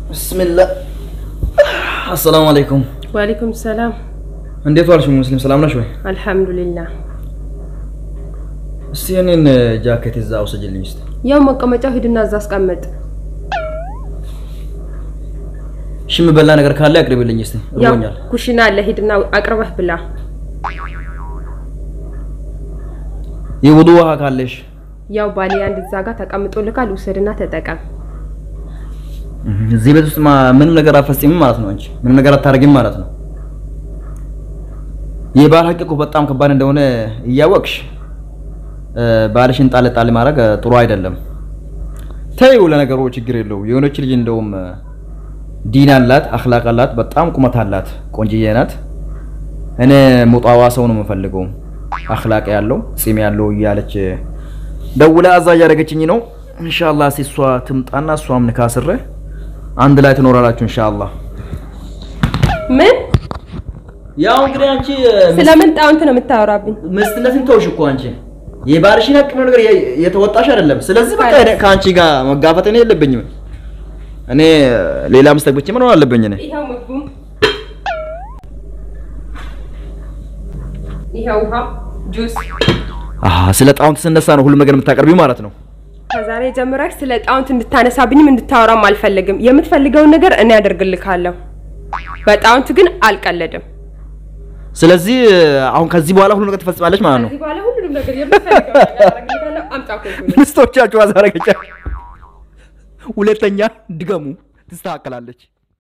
ብስሚላህ አሰላሙ አለይኩም። ወአለይኩም ሰላም። እንዴት ዋልሽ ሙስሊም? ሰላም ነሽ ወይ? አልሐምዱሊላህ። እስቲ የኔን ጃኬት እዛ አውሰጅልኝ እስቲ። ያው መቀመጫው ሂድና እዛ አስቀመጥ። እሺ የምበላ ነገር ካለ አቅርብልኝ እስቲ። ያው እርቦኛል። ኩሽና አለ፣ ሂድና አቅርበህ ብላ። የውዱ ውሃ ካለሽ ያው ባሌ አንድ እዛ ጋር ተቀምጦልካል፣ ውሰድና ተጠቀም። እዚህ ቤት ውስጥ ማ- ምንም ነገር አትፈጽምም ማለት ነው። አንቺ ምንም ነገር አታደርጊም ማለት ነው። የባል ሀቅ እኮ በጣም ከባድ እንደሆነ እያወቅሽ እ፣ ባልሽን ጣል ጣል ማድረግ እ፣ ጥሩ አይደለም። ተይው፣ ለነገሩ ችግር የለው። የሆነች ልጅ እንደውም እ፣ ዲን አላት፣ አኽላቅ አላት፣ በጣም ቁመት አላት፣ ቆንጅዬ ናት። እኔ ሙጣዋ ሰው ነው የምፈልገው፣ አኽላቅ ያለው ጺም ያለው እያለች ደውላ አዛ እያደረገችኝ ነው። ኢንሻአላህ እስኪ እሷ ትምጣና እሷም ንካስረ አንድ ላይ ትኖራላችሁ ኢንሻአላህ። ምን ያው እንግዲህ አንቺ ስለምን ጣውንት ነው የምታወራብኝ? ምስትነትን ተውሽ እኮ አንቺ የባልሽን ሀቅ ነገር የ- የተወጣሽ አይደለም። ስለዚህ በቃ እኔ ከአንቺ ጋር መጋፈጥ እኔ የለብኝም። እኔ ሌላ ሚስት አግብቼ መኖር አለብኝ እኔ ይኸው ምግቡ፣ ይኸው ውሃ፣ ጁስ። አሃ ስለ ጣውንት ስነሳ ነው ሁሉም ነገር የምታቀርቢው ማለት ነው። ከዛሬ ጀምረህ ስለ ጣውንት እንድታነሳብኝም እንድታወራም አልፈልግም። የምትፈልገውን ነገር እኔ አደርግልካለሁ። በጣውንት ግን አልቀለድም። ስለዚህ አሁን ከዚህ በኋላ ሁሉ ነገር ትፈጽማለች ማለት ነው። ከዚህ በኋላ ሁሉንም ነገር የምትፈልገውን ነገር አደርግልካለሁ። አምጣ ኮልኩል። ሚስቶቻችሁ አዛረገቻ ሁለተኛ ድገሙ፣ ትስተካከላለች።